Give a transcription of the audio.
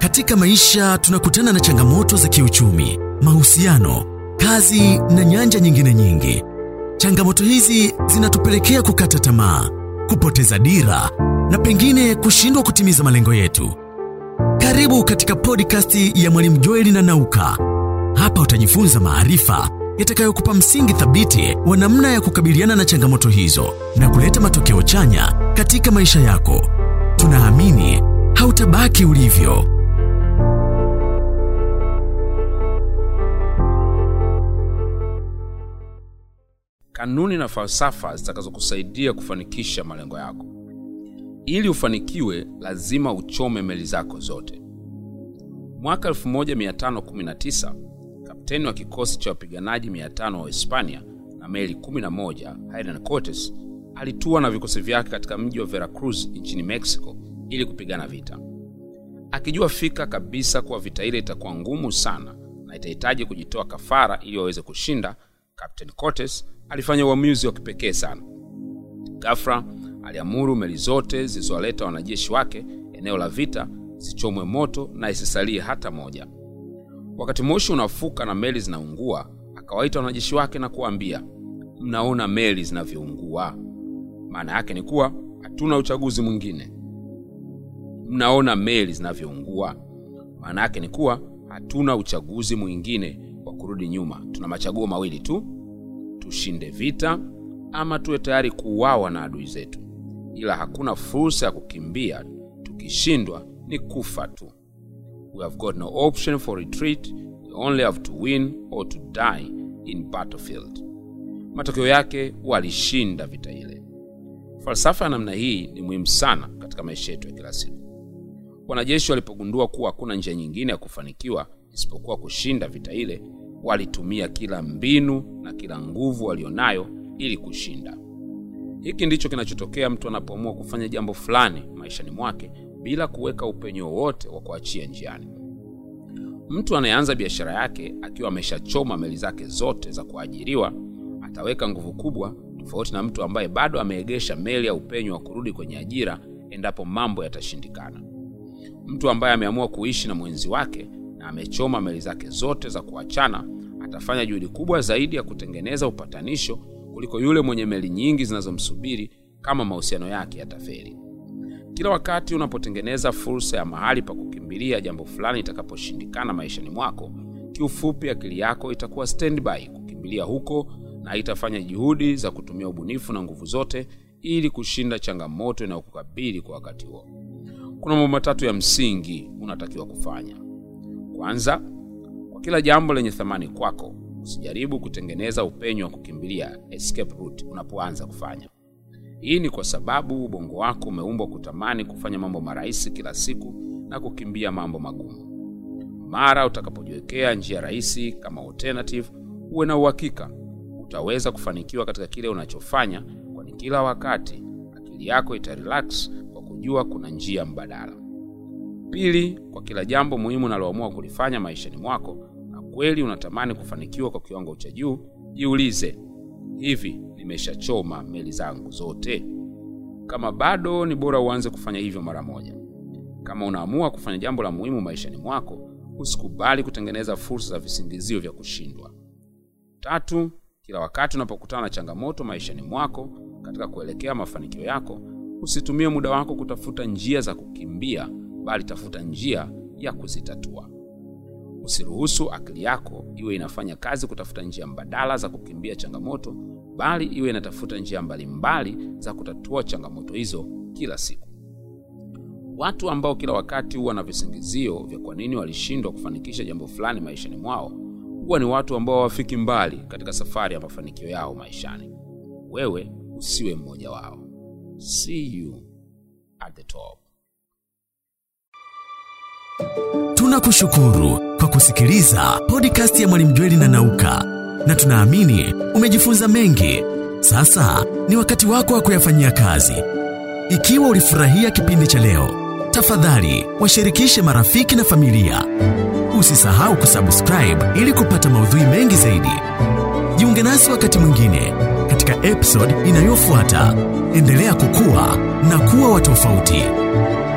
Katika maisha tunakutana na changamoto za kiuchumi, mahusiano, kazi na nyanja nyingine nyingi. Changamoto hizi zinatupelekea kukata tamaa, kupoteza dira na pengine kushindwa kutimiza malengo yetu. Karibu katika podcast ya Mwalimu Joeli na Nauka. Hapa utajifunza maarifa yatakayokupa msingi thabiti wa namna ya kukabiliana na changamoto hizo na kuleta matokeo chanya katika maisha yako. Tunaamini hautabaki ulivyo. kanuni na falsafa zitakazokusaidia kufanikisha malengo yako. Ili ufanikiwe, lazima uchome meli zako zote. Mwaka 1519 kapteni wa kikosi cha wapiganaji 500 wa Hispania na meli 11 Hernan Cortes alitua na vikosi vyake katika mji wa Veracruz nchini Mexico ili kupigana vita, akijua fika kabisa kuwa vita ile itakuwa ngumu sana na itahitaji kujitoa kafara ili waweze kushinda. Captain Cortes alifanya uamuzi wa kipekee sana. Ghafla aliamuru meli zote zilizowaleta wanajeshi wake eneo la vita zichomwe moto na isisalie hata moja. Wakati moshi unafuka na meli zinaungua, akawaita wanajeshi wake na kuwaambia, mnaona meli zinavyoungua? Maana yake ni kuwa hatuna uchaguzi mwingine. Mnaona meli zinavyoungua? Maana yake ni kuwa hatuna uchaguzi mwingine wa kurudi nyuma. Tuna machaguo mawili tu, tushinde vita ama tuwe tayari kuuawa na adui zetu, ila hakuna fursa ya kukimbia. Tukishindwa ni kufa tu. We have got no option for retreat, we only have to win or to die in battlefield. Matokeo yake walishinda vita ile. Falsafa ya namna hii ni muhimu sana katika maisha yetu ya kila siku. Wanajeshi walipogundua kuwa hakuna njia nyingine ya kufanikiwa isipokuwa kushinda vita ile, walitumia kila mbinu na kila nguvu walionayo ili kushinda. Hiki ndicho kinachotokea mtu anapoamua kufanya jambo fulani maishani mwake bila kuweka upenyo wowote wa kuachia njiani. Mtu anayeanza biashara yake akiwa ameshachoma meli zake zote za kuajiriwa ataweka nguvu kubwa, tofauti na mtu ambaye bado ameegesha meli ya upenyo wa kurudi kwenye ajira endapo mambo yatashindikana. Mtu ambaye ameamua kuishi na mwenzi wake na amechoma meli zake zote za kuachana atafanya juhudi kubwa zaidi ya kutengeneza upatanisho kuliko yule mwenye meli nyingi zinazomsubiri kama mahusiano yake yatafeli. Kila wakati unapotengeneza fursa ya mahali pa kukimbilia jambo fulani itakaposhindikana maishani mwako, kiufupi, akili yako itakuwa standby kukimbilia huko na itafanya juhudi za kutumia ubunifu na nguvu zote ili kushinda changamoto inayokukabili kwa wakati huo. Kuna mambo matatu ya msingi unatakiwa kufanya. Kwanza, kwa kila jambo lenye thamani kwako, usijaribu kutengeneza upenyo wa kukimbilia escape route unapoanza kufanya. Hii ni kwa sababu ubongo wako umeumbwa kutamani kufanya mambo marahisi kila siku na kukimbia mambo magumu. Mara utakapojiwekea njia rahisi kama alternative, uwe na uhakika utaweza kufanikiwa katika kile unachofanya, kwani kila wakati akili yako itarelax kwa kujua kuna njia mbadala. Pili, kwa kila jambo muhimu unaloamua kulifanya maishani mwako na kweli unatamani kufanikiwa kwa kiwango cha juu, jiulize, hivi nimeshachoma meli zangu zote? Kama bado, ni bora uanze kufanya hivyo mara moja. Kama unaamua kufanya jambo la muhimu maishani mwako, usikubali kutengeneza fursa za visingizio vya kushindwa. Tatu, kila wakati unapokutana na changamoto maishani mwako katika kuelekea mafanikio yako, usitumie muda wako kutafuta njia za kukimbia, bali tafuta njia ya kuzitatua. Usiruhusu akili yako iwe inafanya kazi kutafuta njia mbadala za kukimbia changamoto, bali iwe inatafuta njia mbalimbali za kutatua changamoto hizo kila siku. Watu ambao kila wakati huwa na visingizio vya kwa nini walishindwa kufanikisha jambo fulani maishani mwao huwa ni watu ambao hawafiki mbali katika safari ya mafanikio yao maishani. Wewe usiwe mmoja wao. See you at the top. Tunakushukuru kwa kusikiliza podcast ya Mwalimu Jweli na Nauka, na tunaamini umejifunza mengi. Sasa ni wakati wako wa kuyafanyia kazi. Ikiwa ulifurahia kipindi cha leo, tafadhali washirikishe marafiki na familia. Usisahau kusubscribe ili kupata maudhui mengi zaidi. Jiunge nasi wakati mwingine katika episode inayofuata. Endelea kukua na kuwa wa tofauti.